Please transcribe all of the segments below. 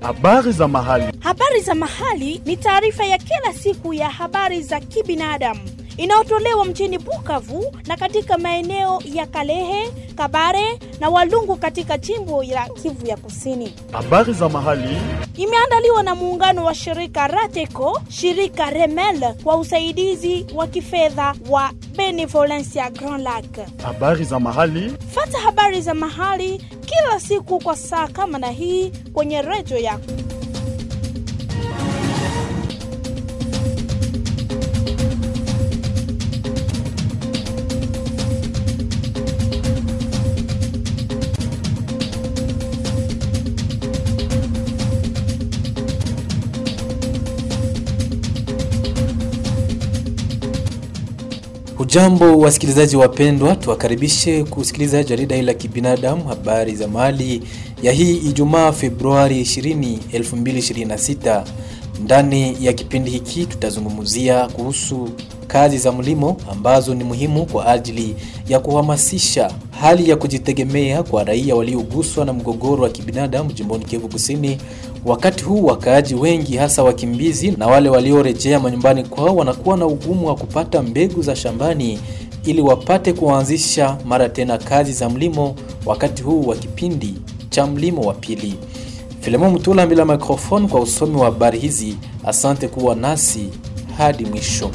Habari za mahali. Habari za mahali ni taarifa ya kila siku ya habari za kibinadamu inayotolewa mjini Bukavu na katika maeneo ya Kalehe, Kabare na Walungu katika jimbo la Kivu ya Kusini. Habari za mahali. Imeandaliwa na muungano wa shirika Rateco, shirika Remel kwa usaidizi wa kifedha wa Benevolencia Grand Lac. Habari za mahali. Fata habari za mahali kila siku kwa saa kama na hii kwenye redio yako. Hujambo wasikilizaji wapendwa, tuwakaribishe kusikiliza jarida hili la kibinadamu habari za mahali ya hii Ijumaa Februari 20, 2026. Ndani ya kipindi hiki tutazungumzia kuhusu kazi za mlimo ambazo ni muhimu kwa ajili ya kuhamasisha hali ya kujitegemea kwa raia walioguswa na mgogoro wa kibinadamu jimboni Kivu Kusini. Wakati huu wakaaji wengi hasa wakimbizi na wale waliorejea manyumbani kwao wanakuwa na ugumu wa kupata mbegu za shambani ili wapate kuanzisha mara tena kazi za mlimo wakati huu wa kipindi cha mlimo wa pili. Filemon Mutula bila microphone kwa usomi wa habari hizi. Asante kuwa nasi hadi mwisho.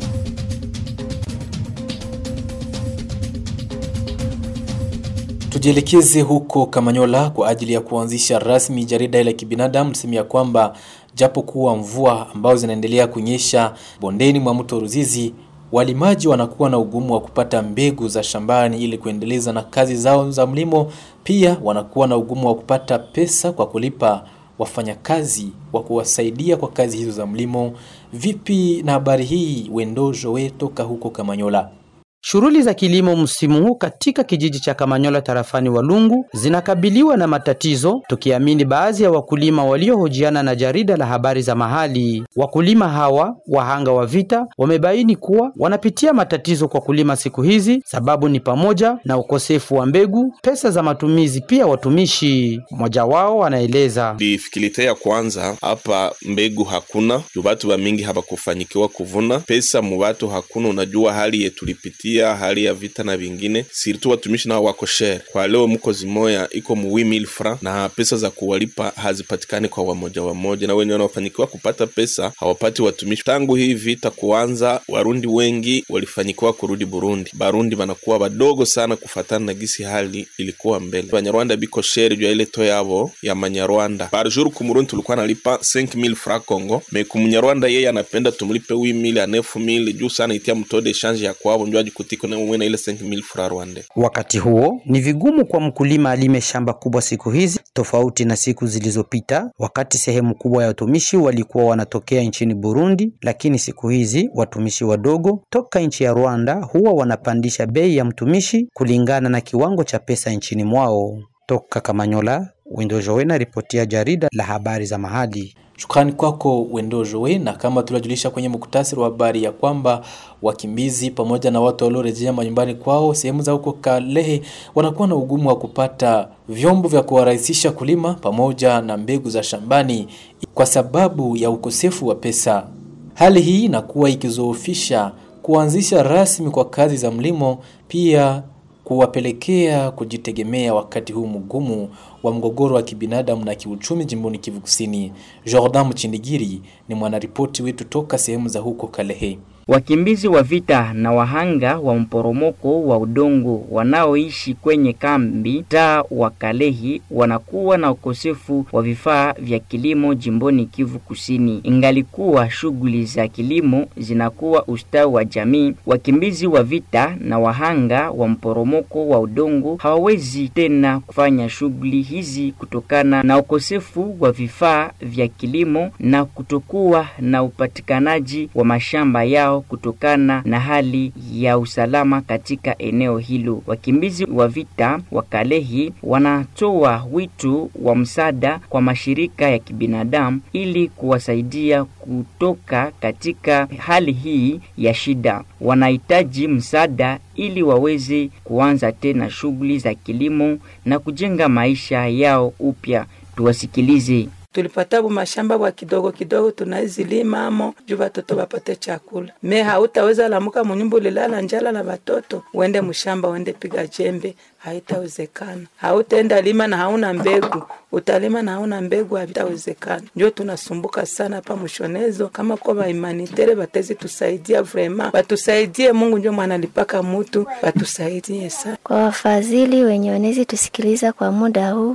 Tujielekeze huko Kamanyola kwa ajili ya kuanzisha rasmi jarida la kibinadamu. Tuseme ya kwamba japo kuwa mvua ambazo zinaendelea kunyesha bondeni mwa mto Ruzizi, walimaji wanakuwa na ugumu wa kupata mbegu za shambani ili kuendeleza na kazi zao za mlimo. Pia wanakuwa na ugumu wa kupata pesa kwa kulipa wafanyakazi wa kuwasaidia kwa kazi hizo za mlimo. Vipi na habari hii, Wendojo we toka huko Kamanyola? Shughuli za kilimo msimu huu katika kijiji cha Kamanyola tarafani Walungu zinakabiliwa na matatizo, tukiamini baadhi ya wakulima waliohojiana na jarida la habari za mahali. Wakulima hawa wahanga wa vita wamebaini kuwa wanapitia matatizo kwa kulima siku hizi, sababu ni pamoja na ukosefu wa mbegu, pesa za matumizi, pia watumishi. Mmoja wao anaeleza difikilite ya kwanza hapa, mbegu hakuna juu batu ba mingi habakufanyikiwa kuvuna, pesa mu batu hakuna. Unajua hali yetulipitia hali ya vita na vingine sirtu watumishi nao wako shere kwa leo, mko zimoya iko mu 8000 francs na pesa za kuwalipa hazipatikani kwa wamoja wamoja, na wenye wanaofanikiwa kupata pesa hawapati watumishi. Tangu hii vita kuanza, warundi wengi walifanyikiwa kurudi Burundi. Barundi banakuwa badogo sana kufatana na gisi hali ilikuwa mbele. Banyarwanda biko shere juu ya ile to yabo ya manyarwanda par jour. Ku Murundi tulikuwa nalipa 5000 francs Congo, me ku munyarwanda yeye anapenda tumlipe 8000 a 9000 juu sana itia mtode change ya kwabo njoo ajikutiko na mwe na ile 5000 francs Rwanda. Wakati huo ni vigumu kwa mkulima alime shamba kubwa siku hizi tofauti na siku zilizopita, wakati sehemu kubwa ya watumishi walikuwa wanatokea nchini Burundi, lakini siku hizi watumishi wadogo toka nchi ya Rwanda huwa wanapandisha bei ya mtumishi kulingana na kiwango cha pesa nchini mwao. Toka Kamanyola, Windo Jowena, ripotia jarida la habari za mahali. Shukrani kwako Wendojowe. Na kama tulijulisha kwenye muktasari wa habari ya kwamba wakimbizi pamoja na watu waliorejea manyumbani kwao sehemu za huko Kalehe wanakuwa na ugumu wa kupata vyombo vya kuwarahisisha kulima pamoja na mbegu za shambani kwa sababu ya ukosefu wa pesa. Hali hii inakuwa ikizoofisha kuanzisha rasmi kwa kazi za mlimo, pia kuwapelekea kujitegemea wakati huu mgumu wa mgogoro wa kibinadamu na kiuchumi jimboni Kivu Kusini. Jordan Mchindigiri ni mwanaripoti wetu toka sehemu za huko Kalehe. Wakimbizi wa vita na wahanga wa mporomoko wa udongo wanaoishi kwenye kambi taa wa Kalehi wanakuwa na ukosefu wa vifaa vya kilimo jimboni Kivu Kusini. Ingalikuwa shughuli za kilimo zinakuwa ustawi wa jamii, wakimbizi wa vita na wahanga wa mporomoko wa udongo hawawezi tena kufanya shughuli hizi kutokana na ukosefu wa vifaa vya kilimo na kutokuwa na upatikanaji wa mashamba yao kutokana na hali ya usalama katika eneo hilo. Wakimbizi wa vita wa Kalehi wanatoa wito wa msaada kwa mashirika ya kibinadamu ili kuwasaidia kutoka katika hali hii ya shida. Wanahitaji msaada ili waweze kuanza tena shughuli za kilimo na kujenga maisha yao upya. Tuwasikilize. tulipata bu mashamba bwa kidogo kidogo tunaizilima amo juu batoto bapate chakula. Me hautaweza lamuka munyumba ulilala njala na batoto uende mshamba uende piga jembe, haitawezekana. Hautaenda lima na hauna mbegu, utalima na hauna mbegu, havitawezekana. Njo tunasumbuka sana hapa mshonezo, kama kwa baimanitere batezi tusaidia vrema, batusaidie. Mungu njo mwanalipaka mutu, batusaidie sana. Kwa wafadhili wenye wanezi tusikiliza kwa muda huu,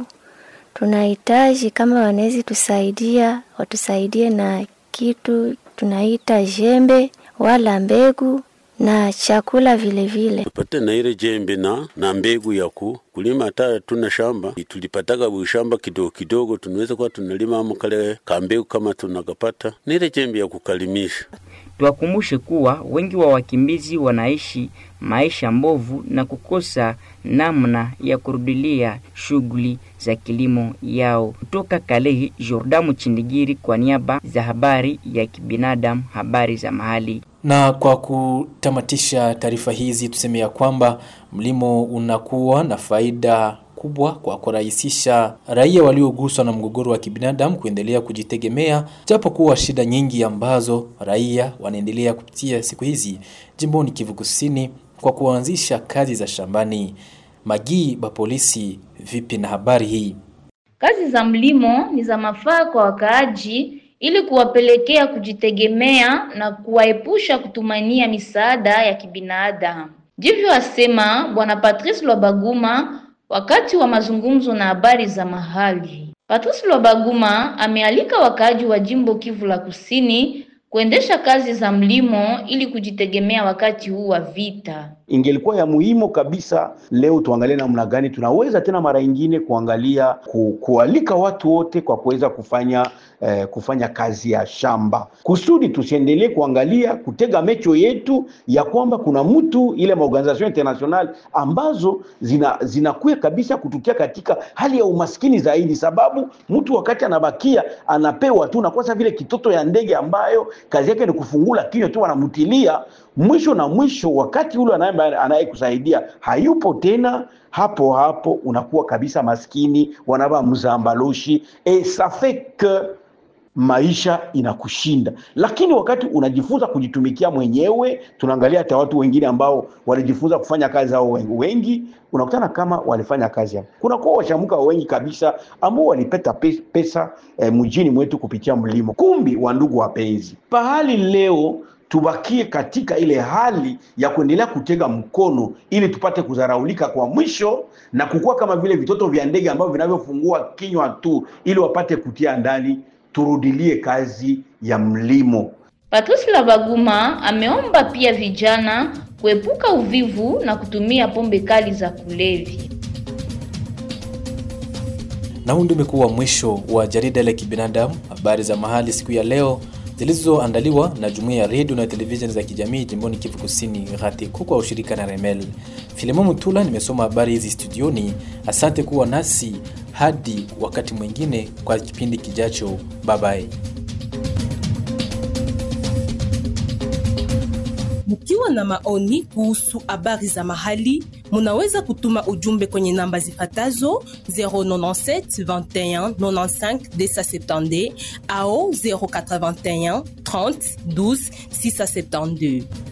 tunahitaji kama wanezi tusaidia, watusaidie na kitu tunaita jembe wala mbegu na chakula vile vile. tupate na ile jembe na, na mbegu ya ku kulima. Hata tuna shamba tulipataka bushamba kidogo kidogo, tunaweza kuwa tunalima amo kale kambegu kama tunakapata na ile jembe ya kukalimisha. Tuwakumbushe kuwa wengi wa wakimbizi wanaishi maisha mbovu na kukosa namna ya kurudilia shughuli za kilimo yao. Kutoka Kalehi, Jordamu Chindigiri kwa niaba za habari ya kibinadamu, habari za mahali. Na kwa kutamatisha taarifa hizi tuseme ya kwamba mlimo unakuwa na faida kubwa kwa kurahisisha raia walioguswa na mgogoro wa kibinadamu kuendelea kujitegemea, japo kuwa shida nyingi ambazo raia wanaendelea kupitia siku hizi jimboni Kivu Kusini kwa kuanzisha kazi za shambani. Magii ba polisi, vipi na habari hii? Kazi za mlimo ni za mafaa kwa wakaaji ili kuwapelekea kujitegemea na kuwaepusha kutumania misaada ya kibinadamu. Ndivyo asema Bwana Patrice Lwabaguma wakati wa mazungumzo na habari za mahali. Patrice Lwabaguma amealika wakaaji wa jimbo Kivu la Kusini kuendesha kazi za mlimo ili kujitegemea wakati huu wa vita. Ingelikuwa ya muhimu kabisa leo tuangalie namna gani tunaweza tena mara ingine kuangalia ku, kualika watu wote kwa kuweza kufanya eh, kufanya kazi ya shamba kusudi tusiendelee kuangalia kutega mecho yetu ya kwamba kuna mtu ile maorganization international ambazo zina zinakuya kabisa kutukia katika hali ya umaskini zaidi, sababu mtu wakati anabakia anapewa tu nakwasa vile kitoto ya ndege ambayo kazi yake ni kufungula kinywa tu, wanamutilia mwisho na mwisho, wakati ule anayekusaidia hayupo tena, hapo hapo unakuwa kabisa maskini, wanaba mzambaloshi et ça fait que maisha inakushinda. Lakini wakati unajifunza kujitumikia mwenyewe, tunaangalia hata watu wengine ambao walijifunza kufanya kazi hao wengi, unakutana kama walifanya kazi hapo. Kuna kwa washamuka wengi kabisa ambao walipeta pesa eh, mjini mwetu kupitia mlimo. Kumbi wa ndugu wapenzi, pahali leo tubakie katika ile hali ya kuendelea kutega mkono ili tupate kudharaulika kwa mwisho na kukua kama vile vitoto vya ndege ambavyo vinavyofungua kinywa tu ili wapate kutia ndani. Turudilie kazi ya mlimo. Patrice Labaguma ameomba pia vijana kuepuka uvivu na kutumia pombe kali za kulevya. Na huu ndio umekuwa mwisho wa jarida la kibinadamu, habari za mahali siku ya leo zilizoandaliwa na jumuiya ya redio na televisheni za kijamii jimboni Kivu Kusini, RATECO kwa ushirika na Remel. Filemon Mutula nimesoma habari hizi studioni. Asante kuwa nasi hadi wakati mwingine kwa kipindi kijacho. Bye bye. Mkiwa na maoni kuhusu habari za mahali, munaweza kutuma ujumbe kwenye namba zifatazo 097 21 95 270 au 081 30 12 672.